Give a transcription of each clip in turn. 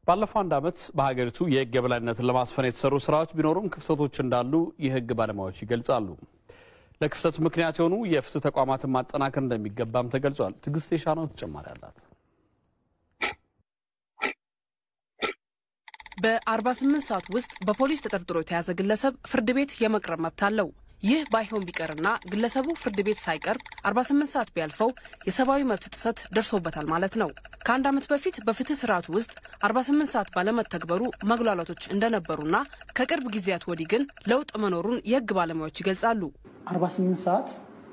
ባለፈው አንድ ዓመት በሀገሪቱ የሕግ የበላይነትን ለማስፈን የተሰሩ ስራዎች ቢኖሩም ክፍተቶች እንዳሉ የሕግ ባለሙያዎች ይገልጻሉ። ለክፍተቱ ምክንያት የሆኑ የፍትህ ተቋማትን ማጠናከር እንደሚገባም ተገልጿል። ትዕግስት የሻነው ተጨማሪ አላት። በ48 ሰዓት ውስጥ በፖሊስ ተጠርጥሮ የተያዘ ግለሰብ ፍርድ ቤት የመቅረብ መብት አለው። ይህ ባይሆን ቢቀርና ግለሰቡ ፍርድ ቤት ሳይቀርብ 48 ሰዓት ቢያልፈው የሰብአዊ መብት ጥሰት ደርሶበታል ማለት ነው። ከአንድ ዓመት በፊት በፍትህ ስርዓቱ ውስጥ 48 ሰዓት ባለመተግበሩ መጉላላቶች እንደነበሩና ከቅርብ ጊዜያት ወዲህ ግን ለውጥ መኖሩን የህግ ባለሙያዎች ይገልጻሉ። 48 ሰዓት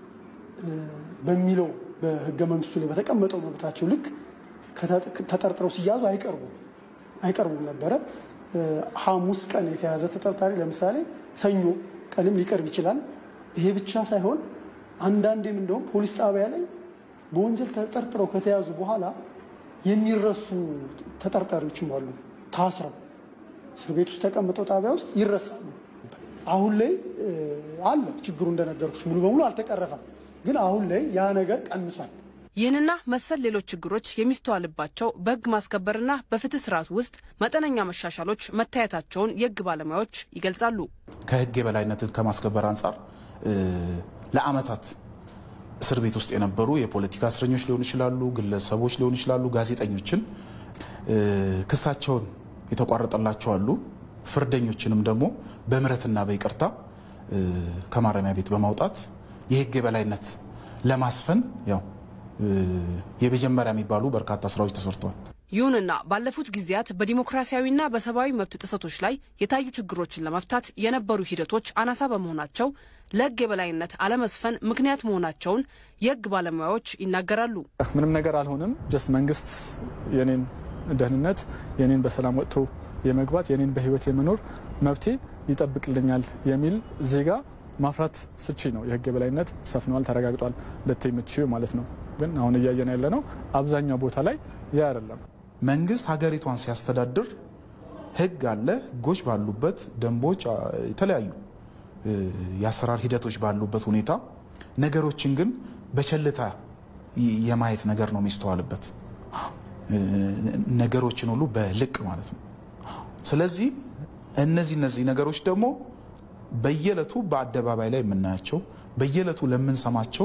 በሚለው በህገ መንግስቱ ላይ በተቀመጠው መብታቸው ልክ ተጠርጥረው ሲያዙ አይቀርቡም አይቀርቡም ነበረ። ሐሙስ ቀን የተያዘ ተጠርጣሪ ለምሳሌ ሰኞ ቀንም ሊቀርብ ይችላል። ይሄ ብቻ ሳይሆን አንዳንዴም እንደውም ፖሊስ ጣቢያ ላይ በወንጀል ተጠርጥረው ከተያዙ በኋላ የሚረሱ ተጠርጣሪዎችም አሉ። ታስረው እስር ቤት ውስጥ ተቀምጠው ጣቢያ ውስጥ ይረሳሉ። አሁን ላይ አለ ችግሩ እንደነገርኩሽ ሙሉ በሙሉ አልተቀረፈም፣ ግን አሁን ላይ ያ ነገር ቀንሷል። ይህንና መሰል ሌሎች ችግሮች የሚስተዋልባቸው በህግ ማስከበርና በፍትህ ስርዓት ውስጥ መጠነኛ መሻሻሎች መታየታቸውን የህግ ባለሙያዎች ይገልጻሉ። ከህግ የበላይነትን ከማስከበር አንጻር ለአመታት እስር ቤት ውስጥ የነበሩ የፖለቲካ እስረኞች ሊሆኑ ይችላሉ፣ ግለሰቦች ሊሆኑ ይችላሉ፣ ጋዜጠኞችን ክሳቸውን የተቋረጠላቸው አሉ። ፍርደኞችንም ደግሞ በምህረትና በይቅርታ ከማረሚያ ቤት በማውጣት የህግ የበላይነት ለማስፈን ያው የመጀመሪያ የሚባሉ በርካታ ስራዎች ተሰርተዋል። ይሁንና ባለፉት ጊዜያት በዲሞክራሲያዊና በሰብአዊ መብት ጥሰቶች ላይ የታዩ ችግሮችን ለመፍታት የነበሩ ሂደቶች አናሳ በመሆናቸው ለህግ የበላይነት አለመስፈን ምክንያት መሆናቸውን የህግ ባለሙያዎች ይናገራሉ። ምንም ነገር አልሆንም፣ ጀስት መንግስት የኔን ደህንነት የኔን በሰላም ወጥቶ የመግባት የኔን በህይወት የመኖር መብቴ ይጠብቅልኛል የሚል ዜጋ ማፍራት ስቺ ነው። የህግ የበላይነት ሰፍነዋል፣ ተረጋግጧል ልትይ የምትችይው ማለት ነው። ግን አሁን እያየን ያለ ነው አብዛኛው ቦታ ላይ ያ አይደለም። መንግስት ሀገሪቷን ሲያስተዳድር ህግ አለ። ህጎች ባሉበት ደንቦች፣ የተለያዩ የአሰራር ሂደቶች ባሉበት ሁኔታ ነገሮችን ግን በቸልታ የማየት ነገር ነው የሚስተዋልበት። ነገሮችን ሁሉ በልቅ ማለት ነው። ስለዚህ እነዚህ እነዚህ ነገሮች ደግሞ በየዕለቱ በአደባባይ ላይ የምናያቸው በየዕለቱ ለምንሰማቸው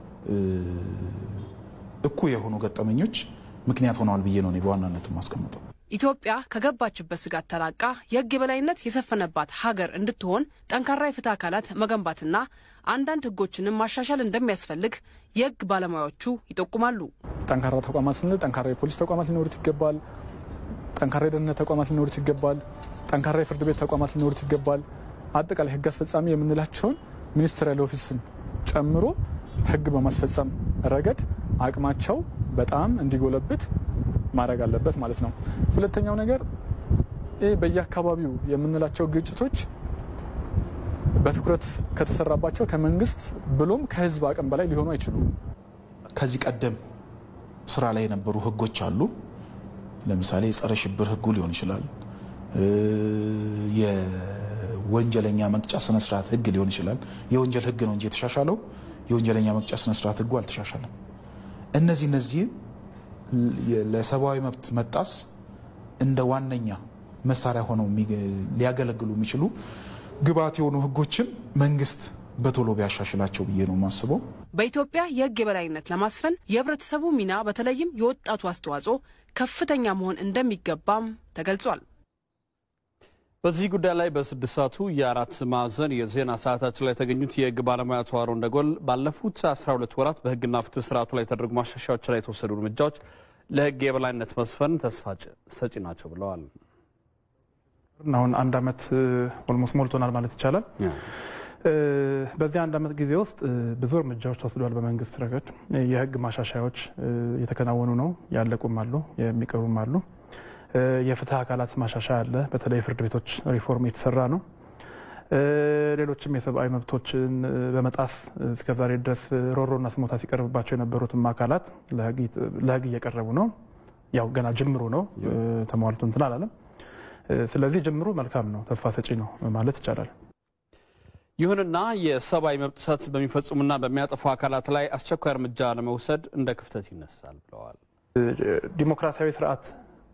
እኩል የሆኑ ገጠመኞች ምክንያት ሆነዋል ብዬ ነው እኔ በዋናነት የማስቀምጠው። ኢትዮጵያ ከገባችበት ስጋት ተላቃ የህግ የበላይነት የሰፈነባት ሀገር እንድትሆን ጠንካራ የፍትህ አካላት መገንባትና አንዳንድ ህጎችንም ማሻሻል እንደሚያስፈልግ የህግ ባለሙያዎቹ ይጠቁማሉ። ጠንካራ ተቋማት ስንል ጠንካራ የፖሊስ ተቋማት ሊኖሩት ይገባል። ጠንካራ የደህንነት ተቋማት ሊኖሩት ይገባል። ጠንካራ የፍርድ ቤት ተቋማት ሊኖሩት ይገባል። አጠቃላይ ህግ አስፈጻሚ የምንላቸውን ሚኒስትሪያል ኦፊስን ጨምሮ ህግ በማስፈጸም ረገድ አቅማቸው በጣም እንዲጎለብት ማድረግ አለበት ማለት ነው። ሁለተኛው ነገር ይህ በየአካባቢው የምንላቸው ግጭቶች በትኩረት ከተሰራባቸው ከመንግስት ብሎም ከህዝብ አቅም በላይ ሊሆኑ አይችሉም። ከዚህ ቀደም ስራ ላይ የነበሩ ህጎች አሉ። ለምሳሌ የጸረ ሽብር ህጉ ሊሆን ይችላል። የወንጀለኛ መቅጫ ስነስርዓት ህግ ሊሆን ይችላል። የወንጀል ህግ ነው እንጂ የተሻሻለው የወንጀለኛ መቅጫ ስነስርዓት ህጉ አልተሻሻለም። እነዚህ እነዚህ ለሰብአዊ መብት መጣስ እንደ ዋነኛ መሳሪያ ሆነው ሊያገለግሉ የሚችሉ ግብዓት የሆኑ ህጎችን መንግስት በቶሎ ቢያሻሽላቸው ብዬ ነው የማስበው። በኢትዮጵያ የህግ የበላይነት ለማስፈን የህብረተሰቡ ሚና በተለይም የወጣቱ አስተዋጽኦ ከፍተኛ መሆን እንደሚገባም ተገልጿል። በዚህ ጉዳይ ላይ በስድስት ሰዓቱ የአራት ማዕዘን የዜና ሰዓታችን ላይ የተገኙት የህግ ባለሙያ አቶ አሮን ደጎል ባለፉት 12 ወራት በህግና ፍትህ ስርዓቱ ላይ የተደረጉ ማሻሻያዎች ላይ የተወሰዱ እርምጃዎች ለህግ የበላይነት መስፈን ተስፋ ሰጪ ናቸው ብለዋል። አሁን አንድ አመት ኦልሞስት ሞልቶናል ማለት ይቻላል። በዚህ አንድ አመት ጊዜ ውስጥ ብዙ እርምጃዎች ተወስደዋል። በመንግስት ረገድ የህግ ማሻሻያዎች እየተከናወኑ ነው። ያለቁም አሉ፣ የሚቀሩም አሉ። የፍትህ አካላት ማሻሻያ አለ። በተለይ ፍርድ ቤቶች ሪፎርም የተሰራ ነው። ሌሎችም የሰብአዊ መብቶችን በመጣስ እስከዛሬ ድረስ ሮሮና ስሞታ ሲቀርብባቸው የነበሩትም አካላት ለህግ እየቀረቡ ነው። ያው ገና ጅምሩ ነው፣ ተሟልቶ እንትን አላለም። ስለዚህ ጅምሩ መልካም ነው፣ ተስፋ ሰጪ ነው ማለት ይቻላል። ይሁንና የሰብአዊ መብት ጥሰት በሚፈጽሙና በሚያጠፉ አካላት ላይ አስቸኳይ እርምጃ ለመውሰድ እንደ ክፍተት ይነሳል ብለዋል። ዲሞክራሲያዊ ስርዓት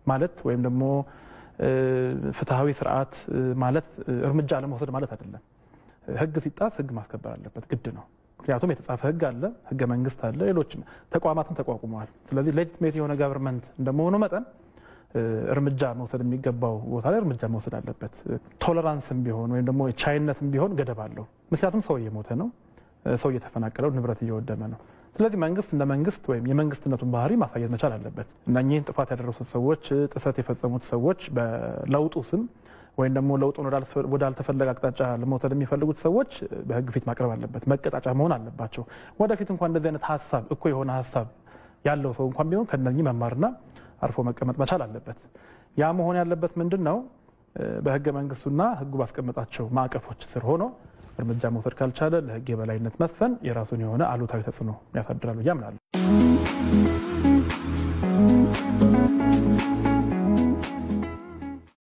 ማለት ወይም ደግሞ ፍትሐዊ ስርዓት ማለት እርምጃ አለመውሰድ ማለት አይደለም። ህግ ሲጣስ ህግ ማስከበር አለበት፣ ግድ ነው። ምክንያቱም የተጻፈ ህግ አለ፣ ህገ መንግስት አለ፣ ሌሎች ተቋማትን ተቋቁመዋል። ስለዚህ ሌጂትሜት የሆነ ጋቨርንመንት እንደመሆኑ መጠን እርምጃ መውሰድ የሚገባው ቦታ ላይ እርምጃ መውሰድ አለበት። ቶለራንስም ቢሆን ወይም ደግሞ ቻይነትም ቢሆን ገደብ አለው። ምክንያቱም ሰው እየሞተ ነው፣ ሰው እየተፈናቀለው፣ ንብረት እየወደመ ነው። ስለዚህ መንግስት እንደ መንግስት ወይም የመንግስትነቱን ባህሪ ማሳየት መቻል አለበት። እነኚህን ጥፋት ያደረሱት ሰዎች፣ ጥሰት የፈጸሙት ሰዎች በለውጡ ስም ወይም ደግሞ ለውጡን ወዳልተፈለገ አቅጣጫ ለመውሰድ የሚፈልጉት ሰዎች በህግ ፊት ማቅረብ አለበት፣ መቀጣጫ መሆን አለባቸው። ወደፊት እንኳን እንደዚህ አይነት ሀሳብ እኮ የሆነ ሀሳብ ያለው ሰው እንኳን ቢሆን ከነኚህ መማርና አርፎ መቀመጥ መቻል አለበት። ያ መሆን ያለበት ምንድን ነው? በህገ መንግስቱና ህጉ ባስቀመጣቸው ማዕቀፎች ስር ሆኖ እርምጃ መውሰድ ካልቻለ ለህግ የበላይነት መስፈን የራሱን የሆነ አሉታዊ ተጽዕኖ ያሳድራል ብዬ አምናለሁ።